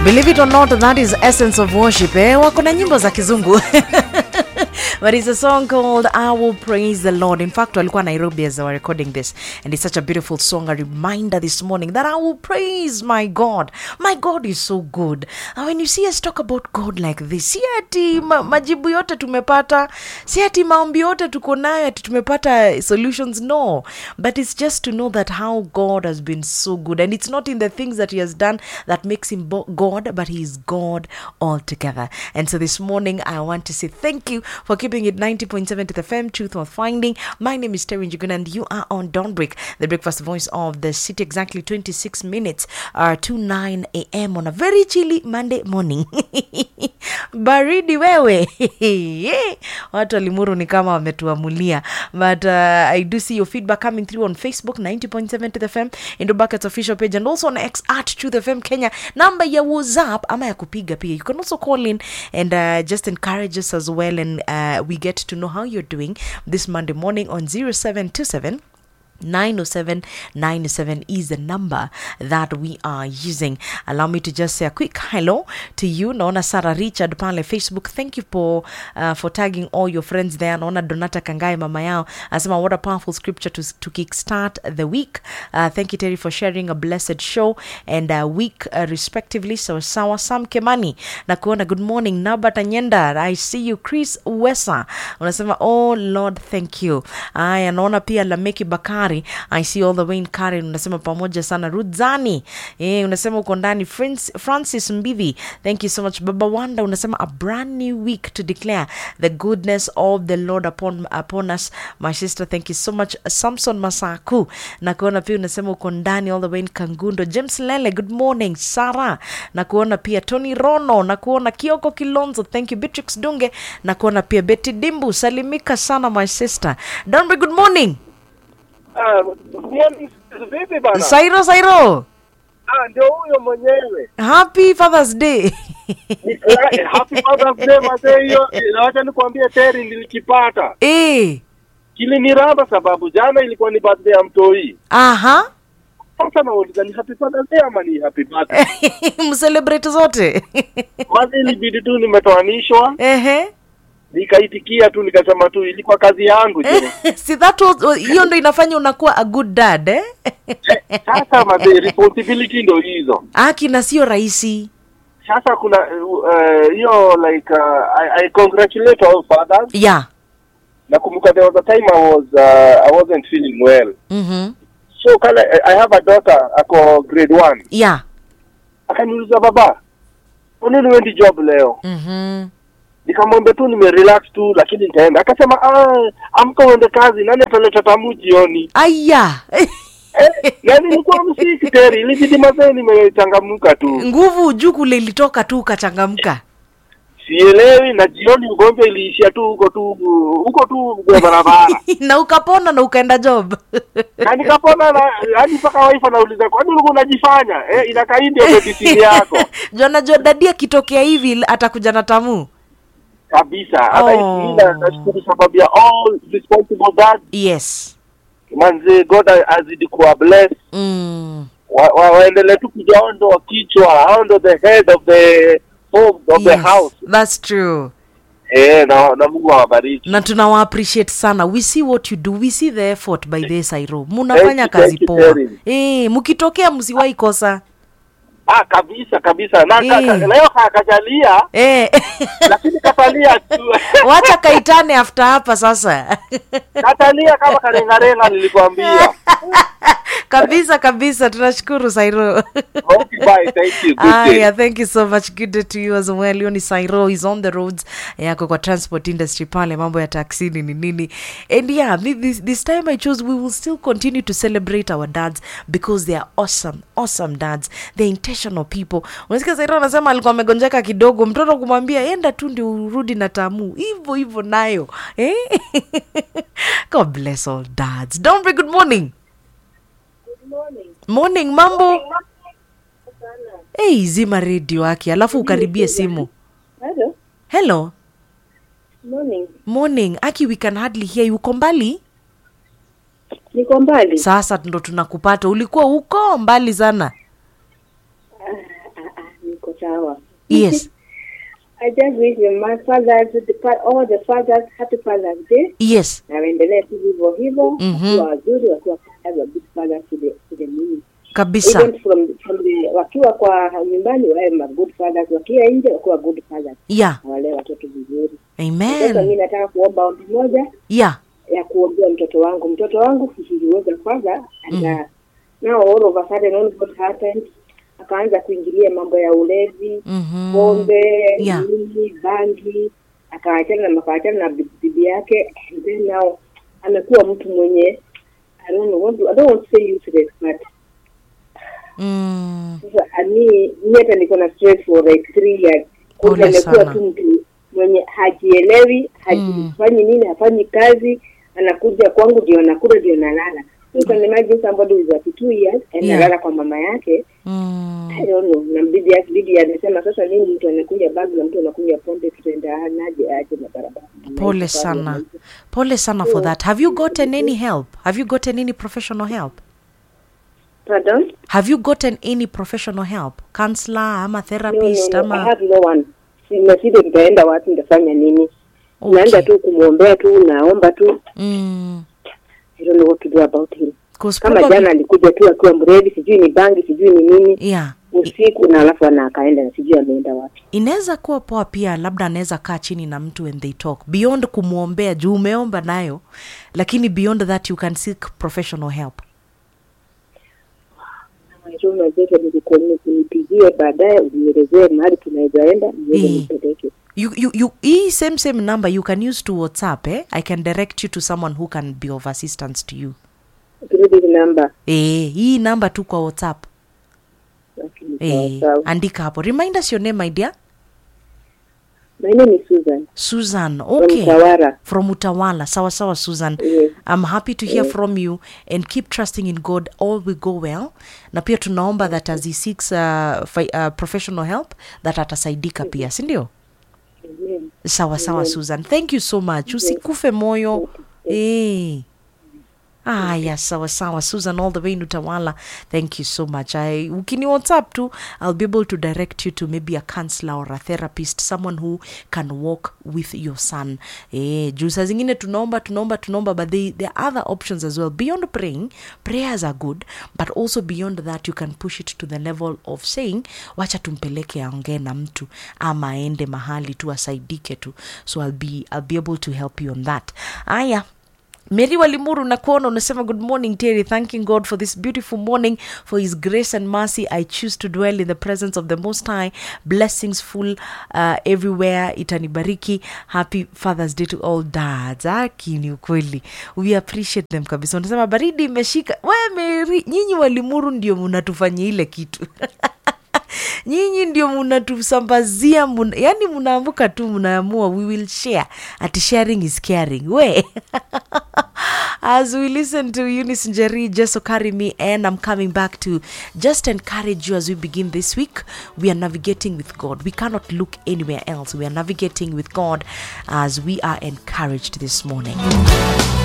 Believe it or not, that is essence of worship. Eh? Wako na nyimbo za kizungu. but it's a song called I Will Praise the Lord. In fact, walikuwa Nairobi as they were recording this. And it's such a beautiful song, a reminder this morning that I will praise my God. My God is so good. And when you see us talk about God like this, si ati ma majibu yote tumepata, si ati maombi yote tuko nayo ati tumepata solutions. No. But it's just to know that how God has been so good. And it's not in the things that He has done that makes Him bo- God, but He is God altogether. And so this morning, I want to say thank you for keeping it 90.7 to the FM, Truth Worth Finding. My name is Terry Njuguna, and you are on Dawnbreak, the breakfast voice of the city, exactly 26 minutes uh, to 9 a.m. on a very chilly Monday morning. baridi wewe watu walimuru ni kama wametuamulia but uh, i do see your feedback coming through on facebook 90.7 to the fm into buckets official page and also on x at to the fm kenya namba ya whatsapp ama ya kupiga pia you can also call in and uh, just encourage us as well and uh, we get to know how you're doing this monday morning on 0727 907 907 is the number that we are using allow me to just say a quick hello to you naona sarah richard pale facebook thank you for uh, for tagging all your friends there naona donata kangae mama yao anasema what a powerful scripture to, to kickstart the week uh, thank you terry for sharing a blessed show and uh, week uh, respectively so sawa sam kemani na kuona good morning nabata nyenda i see you chris wesa unasema oh lord thank you aya naona pia lameki bakari i see all the way in karen unasema pamoja sana rudzani eh, unasema uko ndani Francis, francis mbivi thank you so much baba wanda unasema a brand new week to declare the goodness of the lord upon, upon us my sister thank you so much samson masaku na kuona pia unasema uko ndani all the way in kangundo james lele good morning sara na kuona pia tony rono na kuona kioko kilonzo thank you beatrix dunge na kuona pia betty dimbu salimika sana my sister donbe good morning Ah, yani, vipi bana? sairo sairo Ah, ndio huyo mwenyewe. happy fathers day Eh, Happy Father's Day mazee, hiyo na wacha nikwambie Terry, nilikipata eh, kiliniramba sababu jana ilikuwa ni birthday ya mtoi. aha Sasa nauliza ni happy Father's Day ama ni happy birthday? mcelebrate zote Mazi ilibidi tu nimetoanishwa, ehe nikaitikia tu nikasema tu ilikuwa kazi yangu je. si that was hiyo ndo inafanya unakuwa a good dad eh? Sasa mazee, responsibility ndio hizo. aki na sio rahisi Sasa kuna eh, hiyo like uh, I, I congratulate all fathers. yeah Nakumbuka there was a time I was uh, I wasn't feeling well. mm-hmm. so kala I have a daughter ako grade one yeah akaniuliza baba unini wendi job leo mm-hmm. nikamwambia tu nimerelax tu lakini nitaenda akasema "Ah, amka uende kazi nani ataleta tamu jioni aya eh, yani nilikuwa msiki teri ilibidi mazee nimechangamuka tu nguvu juu kule ilitoka tu ukachangamka sielewi na jioni ugonjwa iliishia tu huko tu huko tu kwa barabara na ukapona na ukaenda job na nikapona na yani mpaka waifa nauliza kwani ulikuwa unajifanya eh, inakaa hii ndio medicine yako jona jo dadi akitokea hivi atakuja na tamu kabisa hata Oh. hii na nashukuru sababu ya all responsible dad yes manze god azidi kuwa bless mm. wa, wa, waendelee tu kujaondo kichwa hao ndo the head of the home of the yes. house that's true eh na, na mungu awabariki na tunawa appreciate sana we see what you do we see the effort by the sairo munafanya Thank you, kazi thank you, poa Terry. eh mkitokea msiwahi kosa ah kabisa kabisa na ka, ka, Eh. leo kakajalia eh lakini katalia tu wacha kaitane after hapa sasa katalia kama karengarenga nilikwambia kabisa kabisa tunashukuru sairo okay bye thank you good Ah, day yeah, thank you so much good day to you as well hiyo ni sairo is on the roads yako kwa transport industry pale mambo ya taksini ni nini and yeah thi- this, this time i chose we will still continue to celebrate our dads because they are awesome awesome dads they're intentional people unasikia sairo anasema alikuwa amegonjeka kidogo mtoto kumwambia enda tu ndio urudi na tamu hivyo hivyo nayo eh? god bless all dads don't be good morning morning mambo hey, zima redio yake alafu ukaribie simu Hello. hello Morning. morning aki we can hardly hear you uko mbali Niko mbali. sasa ndo tunakupata ulikuwa uko mbali sana Ah, ah, ah, niko sawa. yes I just wish my fathers, the, fa- all the fathers, happy Father's Day. yes Na waendelee tu hivyo hivyo, Mhm. wakiwa wazuri, wakiwa fathers, a good fathers to the, to the meaning. kabisa Even from, from the, wakiwa kwa nyumbani wawe ma good fathers, wakiwa nje wakiwa good fathers, yeah na walee watoto vizuri. Sasa mi amen nataka kuomba ombi moja yeah ya kuombea mtoto wangu. Mtoto wangu he kwanza ana now all of a sudden all what happened akaanza kuingilia mambo ya ulevi Mhm. pombe Yeah. nini bangi akaachana na akaachana na bi- bibi yake and then now amekuwa mtu mwenye I don't know what to, I don't want to say useless but mm. sasa ani mi hata niko na stress for like three years Kwa Pole hivyo amekuwa sana. tu mtu mwenye hajielewi hajifanyi nini hafanyi kazi anakuja kwangu ndio nakula ndio nalala so you can imagine somebody who is at two years and Yeah. analala kwa mama yake Mm. I don't know na bibi yake bibi amesema sasa nini mtu anakuja bagi na mtu anakuja pombe tutaenda naje aje na barabara pole Maisha sana bado pole sana for that have you gotten any help have you gotten any professional help pardon have you gotten any professional help counselor ama no, no, therapist no, I ama have no one simeside nitaenda wapi nitafanya nini Okay. naenda tu kumwombea tu naomba tu mm. I don't know what to do about him 'Cause kama probably- jana alikuja tu akiwa mrevi sijui ni bangi sijui ni nini yeah usiku na alafu ana akaenda na sijui ameenda wapi inaweza kuwa poa pia labda anaweza kaa chini na mtu and they talk beyond kumwombea juu umeomba nayo lakini beyond that you can seek professional help Chuma zetu nikuone kunipigie baadaye unielezee mahali tunaweza enda niweze Eh. nipeleke you, you, you, hii same same number you can use to whatsapp eh? i can direct you to someone who can be of assistance to you credit number eh, hii namba tu kwa whatsapp lakini eh, sawa sawa andika hapo remind us your name my dear my name is Susan susan from okay Tawara from utawala sawa sawa susan Yes. i'm happy to hear from you and keep trusting in god all will go well na pia tunaomba that as he seeks uh, fi, uh, professional help that atasaidika pia sindio Amen. sawa sawa susan thank you so much usikufe moyo eh. aya sawa sawa susan all the way in utawala thank you so much I, ukini whatsapp tu i'll be able to direct you to maybe a counselor or a therapist someone who can walk with your son eh, juu saa zingine tunaomba tunaomba tunaomba but they, there are other options as well beyond praying prayers are good but also beyond that you can push it to the level of saying wacha tumpeleke aongee na mtu ama aende mahali tu asaidike tu so I'll be, I'll be able to help you on that aya mary walimuru nakuona unasema good morning terry thanking god for this beautiful morning for his grace and mercy i choose to dwell in the presence of the most high blessings full uh, everywhere itanibariki happy fathers day to all dads aki ni ukweli we appreciate them kabisa unasema baridi imeshika we mary nyinyi walimuru ndio munatufanya ile kitu nyinyi ndio munatusambazia muna, yani munaambuka tu munaamua we will share ati sharing is caring we as we listen to Eunice Njeri, Jeso carry me and I'm coming back to just encourage you as we begin this week. We are navigating with God. We cannot look anywhere else. We are navigating with God as we are encouraged this morning.